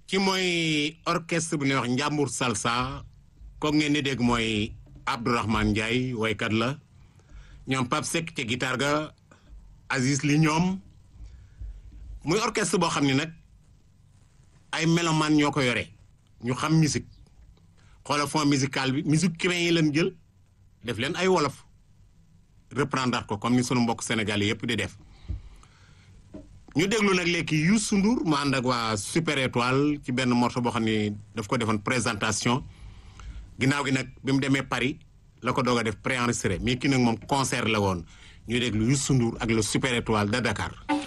ci mooy orchestre bu ñuy wax Njàmbur Salsa ko ngeen di dégg mooy Abdourahmane Ndiaye woykat la ñoom Pape Seck ca guitare ga Aziz li ñoom muy orchestre boo xam ne nag ay mélomane ñoo ko yore ñu xam musique xoola fond musical bi musique cubain yi leen jël def leen ay wolof reprendre ko comme ni sunu mbokk Sénégal yëpp di def ñu déglu nag léegi Youssou Ndour mu ànd ak waa Super Étoile ci benn morceau boo xam ne daf ko defoon présentation ginnaaw gi nag bi mu demee Paris la ko doog a def préenregistré mais ki nag moom concert la woon ñu déglu Youssou Ndour ak le Super Étoile de Dakar